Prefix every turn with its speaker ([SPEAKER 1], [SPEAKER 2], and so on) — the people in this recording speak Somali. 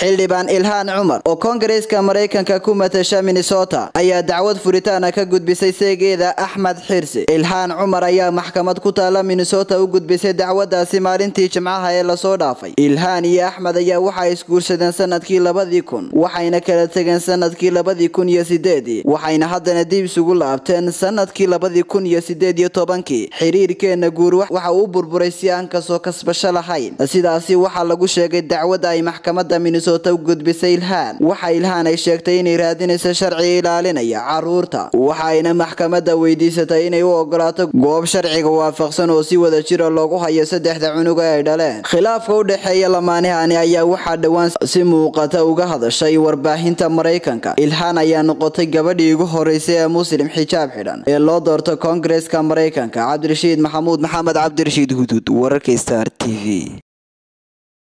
[SPEAKER 1] xildhibaan ilhaan cumar oo koongareeska maraykanka ku matasha minnesota ayaa dacwad furitaana ka gudbisay seegeeda axmed xirsi ilhaan cumar ayaa maxkamad ku taala minnesota u gudbisay dacwadaasi maalintii jimcaha ee lasoo dhaafay ilhaan iyo axmed ayaa waxay isguursadeen sanadkii labadii kun waxayna kala tegeen sanadkii labadii kun iyo sideedii waxayna haddana dib isugu laabteen sanadkii labadii kun iyo sideed iyo tobankii xiriirkeena guur waxa uu burburay si aan kasoo kasbasho lahayn sidaasi waxaa lagu sheegay dacwada ay maxkamada minnesota u gudbisay ilhaan waxa ilhaan ay sheegtay inay raadinayso sharci ilaalinaya caruurta waxayna maxkamada weydiisatay inay u ogolaato goob sharciga waafaqsan oo si wada jira loogu hayo saddexda cunug ee ay dhaleen khilaafka u dhexeeya lamaanihani ayaa waxaa dhowaan si muuqata uga hadashay warbaahinta maraykanka ilhaan ayaa noqotay gabadhii ugu horeysay ee muslim xijaab xidhan ee loo doorto koongareeska maraykanka cabdirashiid maxamuud maxamed cabdirashiid huduud wararka star t v